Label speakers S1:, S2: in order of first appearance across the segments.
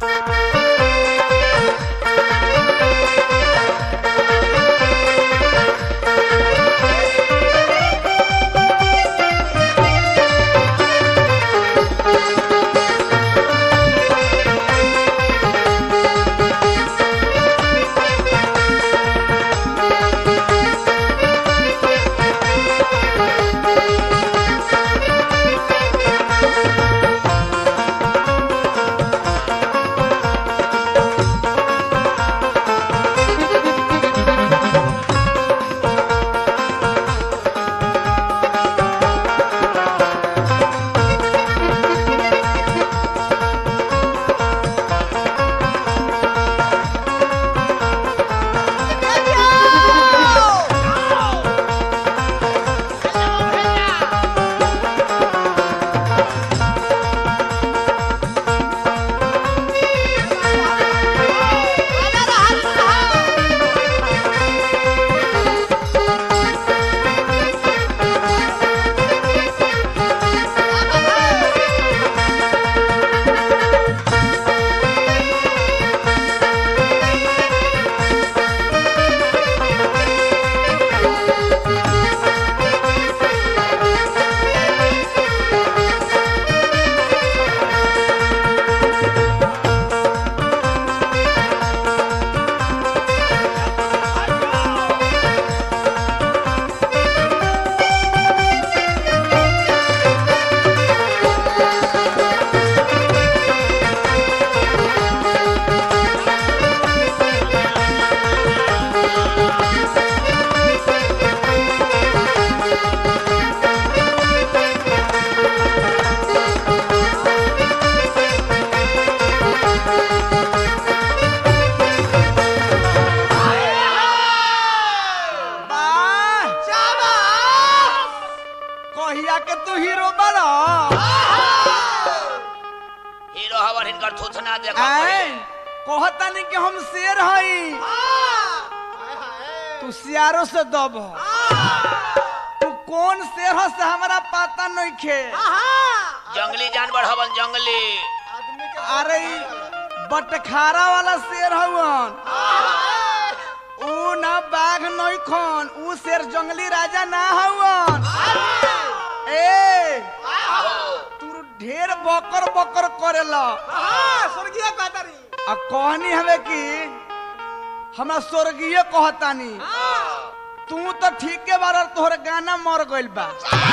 S1: कहिया के तू हीरो बड़ा
S2: हीरो हवर हिनकर थुथना देख
S1: आए कहता नहीं कि हम शेर हई तू सियारो से दब तू कौन शेर ह से हमारा पता नहीं खे
S2: जंगली जानवर हवन जंगली
S1: अरे ई बटखारा वाला शेर हवन ऊ ना बाघ नहीं खन ऊ शेर जंगली राजा ना हवन ए तू ढेर बकर बकर करेला
S3: स्वर्गीय कहतारी
S1: आ कहनी हमें कि हमरा स्वर्गीय कहतानी तू तो ठीक के बार तोहर गाना मर गइल बा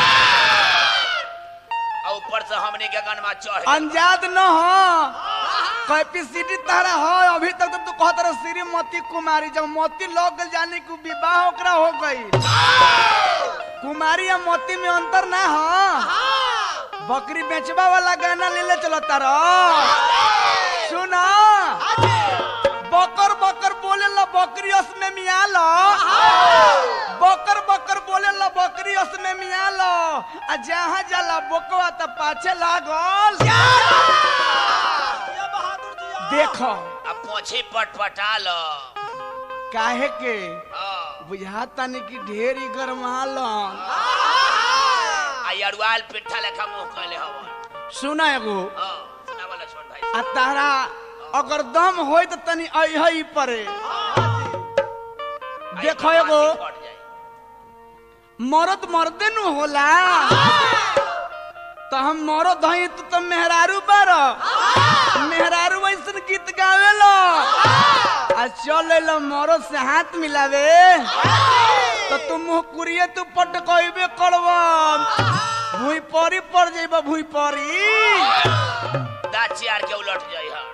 S2: और ऊपर से हमने के गनमा चढ़
S1: अंजाद न हो कैपेसिटी तारा हो अभी तक तो तू कहत रह श्रीमती कुमारी जब मोती लग गल जाने कि विवाह ओकरा हो गई कुमारी या मोती में अंतर ना हो बकरी बेचबा वाला गाना ले ले चलो तारा सुना बकर बकर बोले ला बकरी अस में मिया लो बकर बकर बोले ला बकरी अस में मिया लो आ जहाँ जाला बोकवा त पाछे लागल
S3: ये बहादुर जी आ।
S1: देखो
S2: अब पोछी पटपटा लो
S1: काहे के
S2: हाँ।
S1: बुझाता नहीं कि ढेरी गरमाल
S2: आ अरुआल पिट्ठा लेखा मुंह कहले हवन
S1: सुना एगो
S2: हाँ, सुनावा लक्ष्मण भाई
S1: आ तारा अगर दम होई त तनी अइहई परे
S2: आई
S1: देखो एगो
S2: भगवान की कट जाई।
S1: मरद मर्दे नु होला तो हम मरद हई तू तो मेहरारू बार मेहरारू ऐसन गीत गावेलो आ चल लो मरद से हाथ मिलावे तो तू मुंह कुरिए तू पटकइबे करब भूई परी पड़ जाइब भूई परी
S2: दाची आर के उलट जाई हा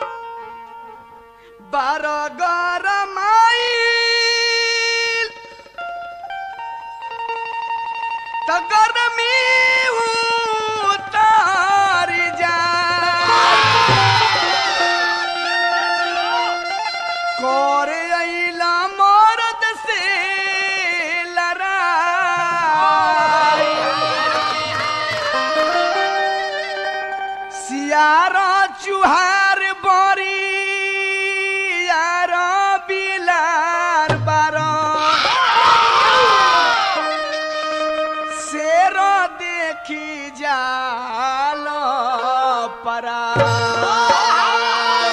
S1: बारह गरमाइल त गरमी उतार करे अइला मरद से लड़ाई सियारा चुहार बरी यार बिलार बारा शेर देखी जाल परा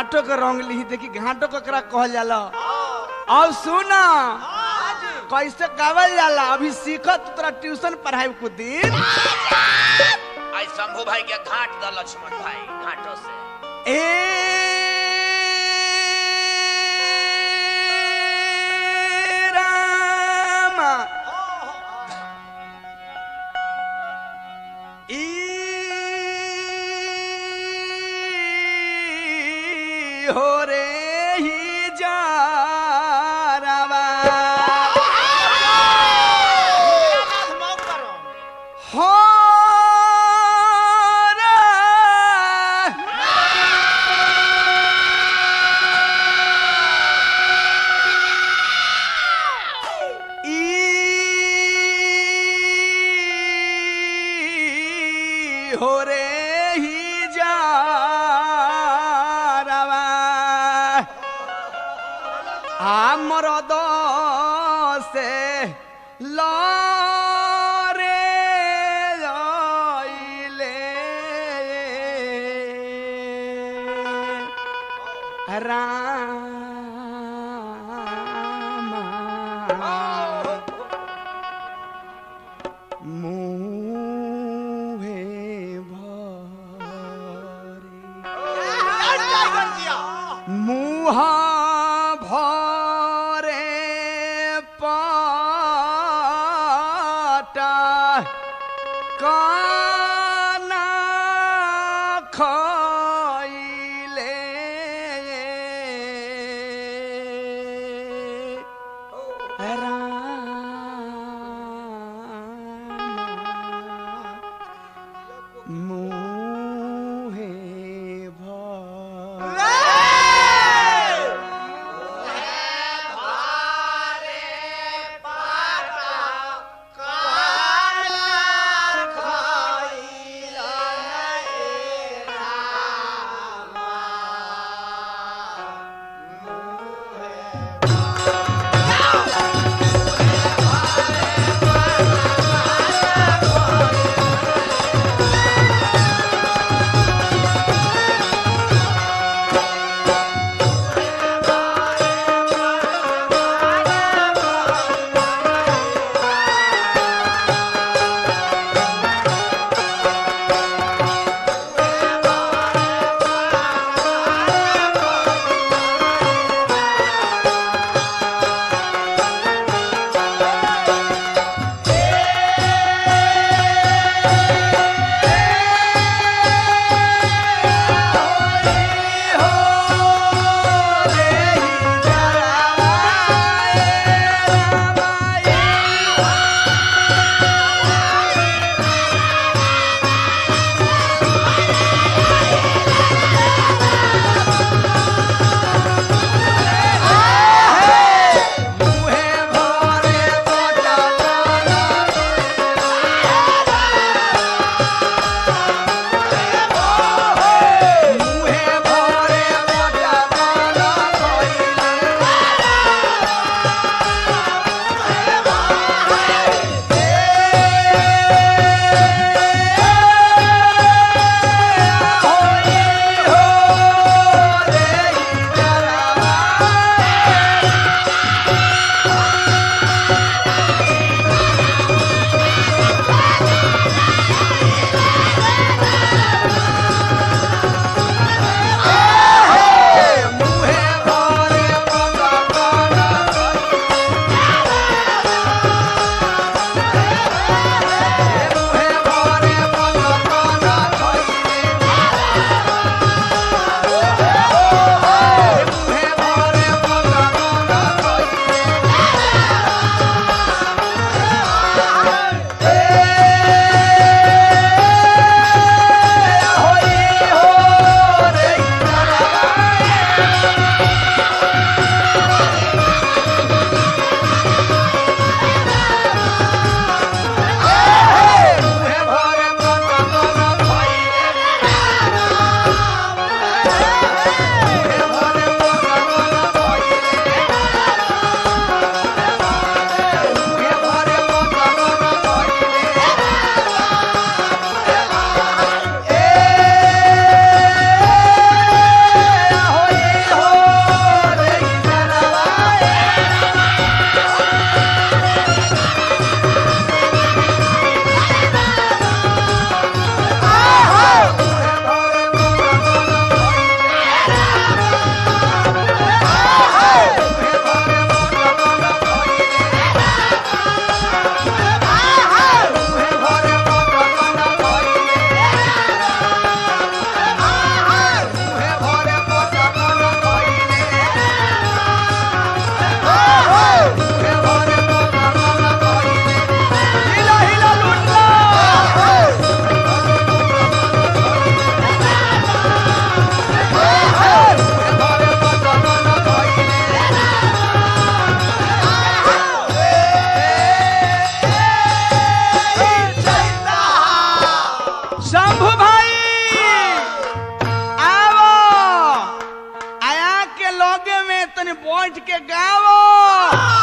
S1: घाटो के रंग ली देखी घाटो ककरा कहल जाला और सुना कैसे गावल जाला अभी सीखत तोरा ट्यूशन पढ़ाई कुछ दिन
S2: आई शंभू भाई के घाट द लक्ष्मण भाई घाटों से
S1: ए रामा ई हो रे ही जा रवा हो रे ई हो रे ही जा रवा हमर से लरे आइले रामा मुहे भरे मुहा भरे पाटा काना खइले रामा मुहे भरे
S3: Yeah.
S1: बैठ के गाओ